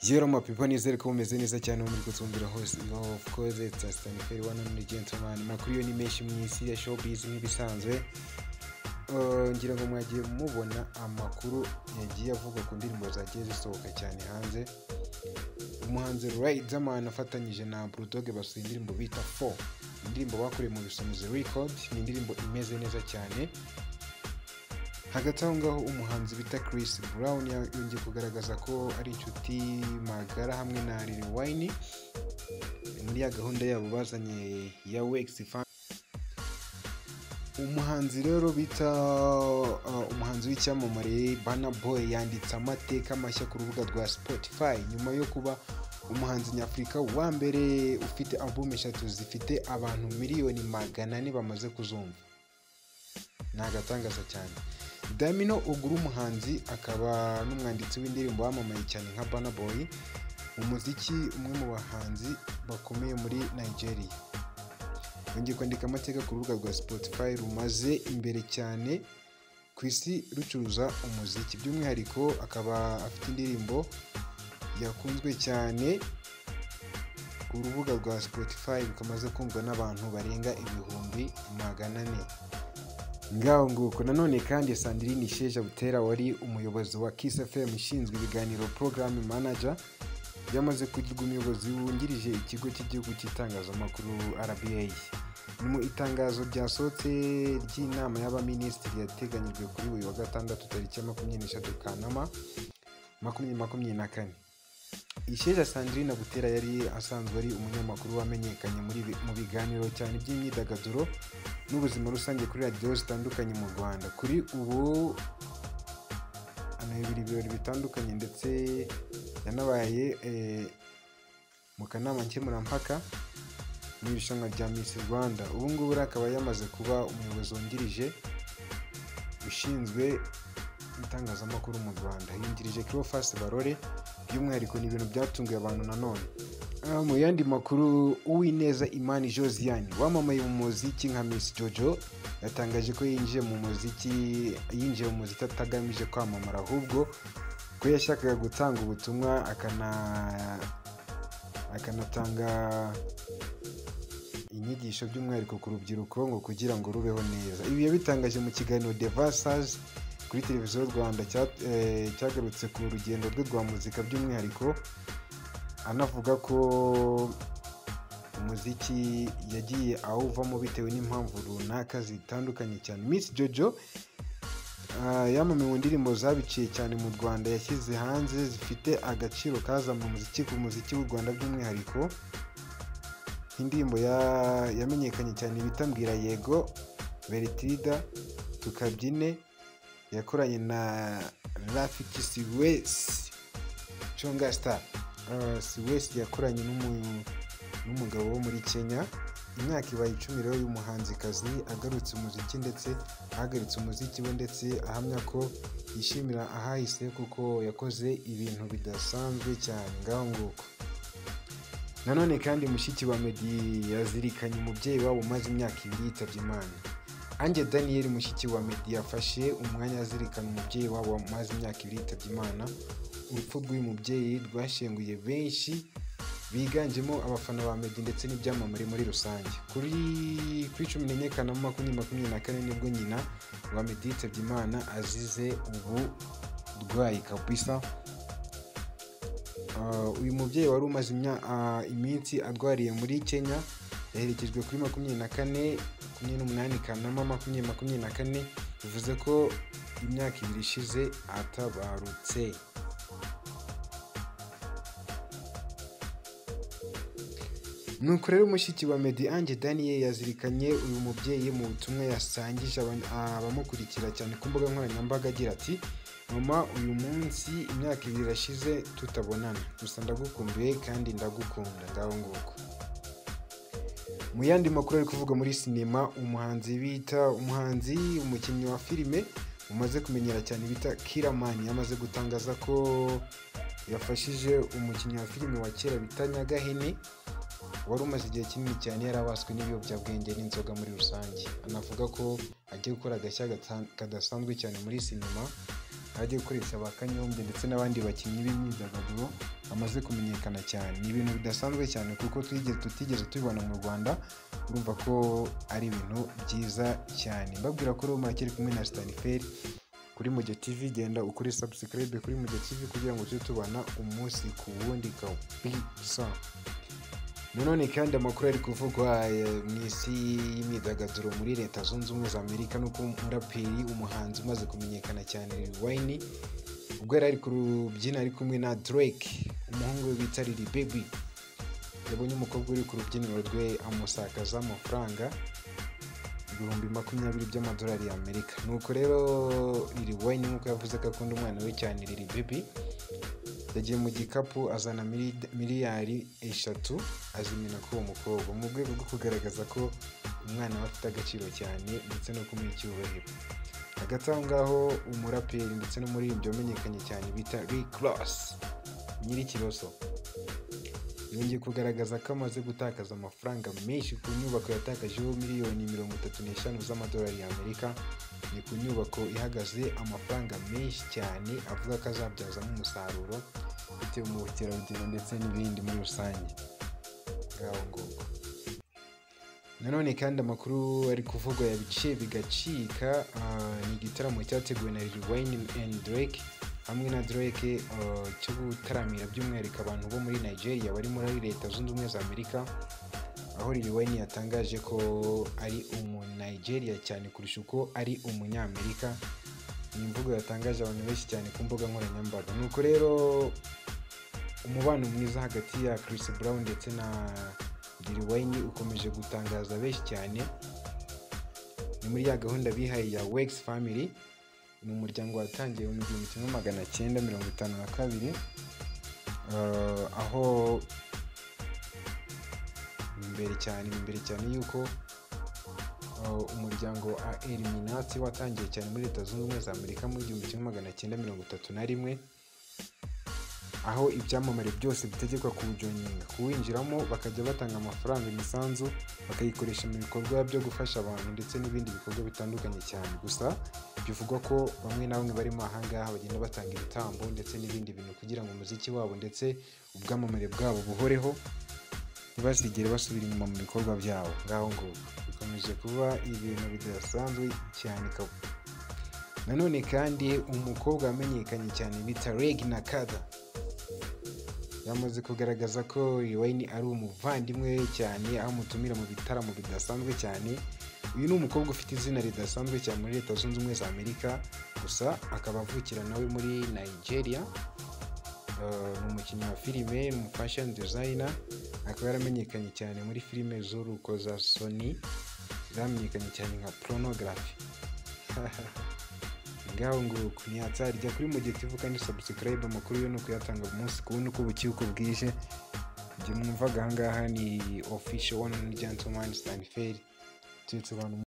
Yero my people nizere ko mumeze neza cyane muri gutumbira hose no of course it's a Stanford one and gentleman makuru yo ni menshi mu isi ya showbiz nk'ibisanzwe Uh, ngira ngo mwagiye mubona amakuru yagiye avuga ku ndirimbo zagiye zisohoka cyane hanze umuhanzi Riderman afatanyije na Bulldog basohoye indirimbo bita 4 indirimbo bakoreye mu bisumizi record ni indirimbo imeze neza cyane hagati aho ngaho umuhanzi bita Chris Brown yongeye kugaragaza ko ari inshuti magara hamwe na Lil Wayne muri ya gahunda yabo bazanye ya Wex Fan umuhanzi rero bita uh, umuhanzi w'icyamamare Burna Boy yanditse amateka mashya ku rubuga rwa Spotify nyuma yo kuba umuhanzi nyafurika wa mbere ufite album eshatu zifite abantu miliyoni magana ane bamaze kuzumva ni agatangaza cyane damino ugura umuhanzi akaba n'umwanditsi w'indirimbo wamamaye cyane nka Burna Boy mu muziki umwe mu bahanzi bakomeye muri nigeria yongeye kwandika amateka ku rubuga rwa spotify rumaze imbere cyane ku isi rucuruza umuziki by'umwihariko akaba afite indirimbo yakunzwe cyane ku rubuga rwa spotify rukamaze kumvwa n'abantu barenga ibihumbi magana ane ngaho nguko nanone kandi sandrine sheja butera wari umuyobozi wa kiss fm ushinzwe ibiganiro porogaramu manager yamaze kugirwa umuyobozi wungirije ikigo cy'igihugu cy'itangazamakuru rba ni mu itangazo ryasohotse ry'inama y'abaminisitiri yateganyijwe kuri uyu wa gatandatu tariki ya makumyabiri n'eshatu kanama makumyabiri makumyabiri na kane isheja sandrine butera yari asanzwe ari umunyamakuru wamenyekanye muri bi- mu biganiro cyane by'imyidagaduro n'ubuzima rusange kuri radiyo zitandukanye mu rwanda kuri ubu anayobora ibirori bitandukanye ndetse yanabaye eh, mu kanama nkemurampaka mu irushanwa rya miss rwanda ubu ngubu rero akaba yamaze kuba umuyobozi wungirije ushinzwe itangazamakuru mu rwanda yungirije kirofasi barore by'umwihariko ni ibintu byatunguye abantu nanone Ah, mu yandi makuru uwineza imani josiane wamamaye mu muziki nka miss jojo yatangaje ko yinjiye mu muziki yinjiye mu muziki atagamije kwamamara ahubwo ko yashakaga gutanga ubutumwa akana akanatanga inyigisho by'umwihariko ku rubyiruko ngo kugira ngo rubeho neza ibi yabitangaje mu kiganiro The Versace kuri televiziyo rwanda cya- eh, cyagarutse ku rugendo rwe rwa muzika by'umwihariko anavuga ko umuziki yagiye awuvamo bitewe n'impamvu runaka zitandukanye cyane miss jojo ah, yamamaye mu ndirimbo zabiciye cyane mu rwanda yashyize hanze zifite agaciro kazamuye umuziki ku muziki w'u rwanda by'umwihariko nk'indirimbo ya- yamenyekanye cyane bita mbwira yego veritirida tukabyine yakoranye na rafiki siwesi conga star Uh, siwesi yakoranye n'umu- n'umugabo wo muri kenya imyaka ibaye icumi rero y'umuhanzikazi agarutse umuziki ndetse ahagaritse umuziki we ndetse ahamya ko yishimira ahahise kuko yakoze ibintu bidasanzwe cyane ngaho nguko nanone kandi mushiki wa meddy yazirikanye umubyeyi wabo umaze imyaka ibiri yitabye imana ange daniel mushiki wa meddy yafashe umwanya azirikana umubyeyi wabo umaze imyaka ibiri yitabye imana urupfu rw'uyu mubyeyi rwashenguye benshi biganjemo abafana ba meddy ndetse n'ibyamamare muri rusange kuri kuri cumi n'enye kanama makumyabiri makumyabiri na kane nibwo nyina wa meddy yitabye imana azize uburwayi kabisa Uh, uyu mubyeyi wari umaze imya- uh, iminsi arwariye muri kenya yaherekejwe kuri makumyabiri na kane makumyabiri n'umunani kanama makumyabiri makumyabiri na kane bivuze ko imyaka ibiri ishize atabarutse nuko rero mushiki wa meddy ange daniel yazirikanye uyu mubyeyi mu butumwa yasangije aban- abamukurikira cyane ku mbuga nkoranyambaga agira ati mama uyu munsi imyaka ibiri irashize tutabonana gusa ndagukumbuye kandi ndagukunda ngaho nguko mu yandi makuru ari kuvuga muri sinema umuhanzi bita umuhanzi umukinnyi wa filime umaze kumenyera cyane bita kiramani yamaze gutangaza ko yafashije umukinnyi wa filime wa kera bita nyagahene wari umaze igihe kinini cyane yarabaswe n'ibiyobyabwenge n'inzoga muri rusange anavuga ko agiye gukora agashya gata- kadasanzwe cyane muri sinema ajya gukoresha ba Kanyombya ndetse n'abandi bakinnyi b'imyidagaduro bamaze kumenyekana cyane ni ibintu bidasanzwe cyane kuko twigeze tutigeze tubibona mu Rwanda urumva ko ari ibintu byiza cyane mbabwira ko Roma kiri kumwe na Staniferi kuri Muge TV genda ukuri subscribe kuri Muge TV kugira ngo tujye tubana umunsi ku wundi kabisa nanone kandi amakuru ari kuvugwa eh, mu isi y'imyidagaduro muri leta zunze ubumwe za amerika nuko umuraperi umuhanzi umaze kumenyekana cyane wayini ubwo yari ari ku rubyina ari kumwe na drake umuhungu we bita lili baby yabonye umukobwa uri ku rubyiniro rwe amusakaza amafaranga ibihumbi makumyabiri by'amadolari y'amerika nuko rero lili wayini nk'uko yavuze ko akunda umwana we cyane lili baby yagiye mu gikapu azana mili- miliyari eshatu azimena kuri uwo mukobwa mu rwego rwo kugaragaza ko umwana we afite agaciro cyane ndetse no kumuha icyubahiro hagati aho ngaho umuraperi ndetse n'umuririmbyi wamenyekanye cyane bita Rick Ross nyir'ikiroso yongeye kugaragaza ko amaze gutakaza amafaranga menshi ku nyubako yatakajeho miliyoni mirongo itatu n'eshanu z'amadolari y'amerika ni ku nyubako ihagaze amafaranga menshi cyane avuga ko azabyazamo umusaruro bitewe mu bukerarugendo ndetse n'ibindi muri rusange ngaho nguko nanone kandi amakuru ari kuvugwa yabice bigacika ah, ni igitaramo cyateguwe na Lil Wayne and Drake hamwe na Drake ah, cyo gutaramira by'umwihariko abantu bo muri Nigeria bari muri leta zunze ubumwe za Amerika aho Lil Wayne yatangaje ko ari umunaigeria cyane kurusha uko ari umunyamerika ni imvugo yatangaje abantu benshi cyane ku mbuga nkoranyambaga nuko rero umubano mwiza hagati ya Chris Brown ndetse na Lil Wayne ukomeje gutangaza benshi cyane ni muri ya gahunda bihaye ya Wex Family ni umuryango watangiye mu gihumbi kimwe magana cyenda mirongo itanu na kabiri eh, aho imbere cyane imbere cyane yuko uh, umuryango wa eliminati watangiye cyane muri leta zunze ubumwe za amerika mu gihumbi kimwe magana cyenda mirongo itatu na rimwe aho ibyamamare byose bitegekwa kuwujoyininga kuwinjiramo bakajya batanga amafaranga imisanzu bakayikoresha mu bikorwa byo gufasha abantu ndetse n'ibindi bikorwa bitandukanye cyane gusa bivugwa ko bamwe na bamwe barimo ahangaha bagenda batanga ibitambo ndetse n'ibindi bintu kugira ngo umuziki wabo ndetse ubwamamare bwabo buhoreho ntibazigere basubira inyuma mu bikorwa byabo ngaho nguko bikomeje kuba ibintu bidasanzwe cyane kabo nanone kandi umukobwa wamenyekanye cyane bita reg na kada yamaze kugaragaza ko Wayne ari umuvandimwe we cyane aho amutumira mu bitaramo bidasanzwe cyane uyu ni umukobwa ufite izina ridasanzwe cyane muri leta zunze ubumwe za amerika gusa akaba avukira nawe muri nigeria Uh, ni umukinnyi wa filime ni umufashion designer akaba yaramenyekanye cyane muri filime z'uruko za sony zamenyekanye cyane nka porunogarafi ngaho nguko ntiyatsarya kuri mugetivu kandi subscribe amakuru yo ni ukuyatanga umunsi ku wundi uko bucye uko bwije igihe mwumvaga ahangaha ni official one gentleman stanford tuyetse abantu